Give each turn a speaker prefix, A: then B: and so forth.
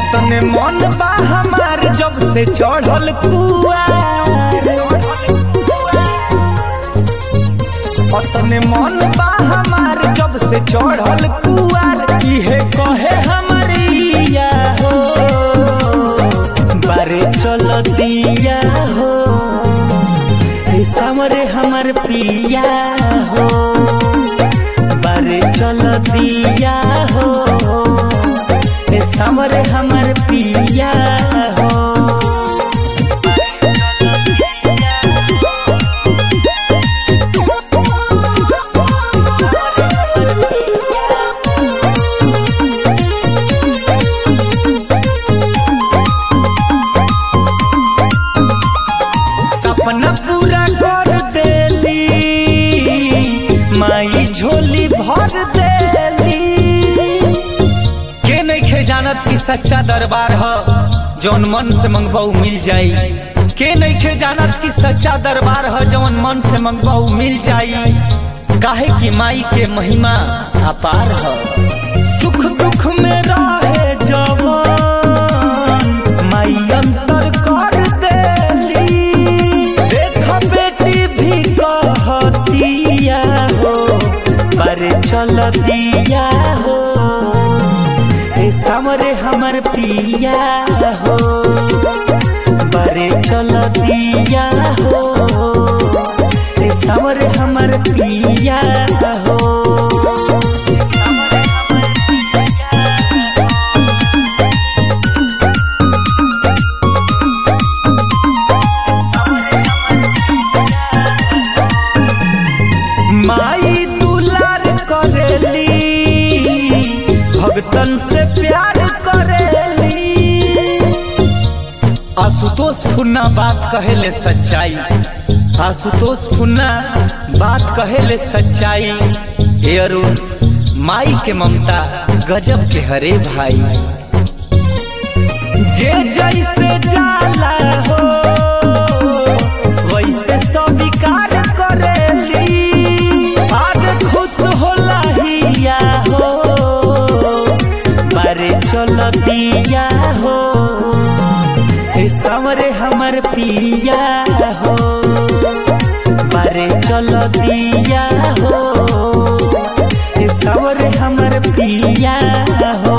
A: अतने मन बा हमार जब से चढ़ल कुआर अतने मन बा हमार जब से चढ़ल कुआर इहे कहे हमरिया हो बारे चल दिया हो हे सामरे हमर पिया हो बारे चल दिया हो हे सामरे हमर पिया हो सपना पूरा कर देली माई झोली भर देली के नइखे जानत कि सच्चा दरबार ह जौन मन से मंगबाऊ मिल जाई के नइखे जानत कि सच्चा दरबार ह जौन मन से मंगबाऊ मिल जाई काहे कि माई के महिमा अपार ह सुख दुख में रहे जवान माई अंतर कर देली देख बेटी भी कहतिया हो पर चल दिया हो ए सामरे हमर पिया हो बरे चल दिया हो ए सामरे हमर पिया हो माई दुलार करेली भगतन से प्यार करेली आशुतोष फुन्ना बात कहेले सच्चाई आशुतोष फुन्ना बात कहेले सच्चाई हे अरुण माई के ममता गजब के हरे भाई जे जैसे जाला हो वैसे स्वीकार करेली आज खुश होला हिया हो बारे चल दिया हो ए सामरे हमर पिया हो बारे चल दिया हो ए सामरे हमर पिया हो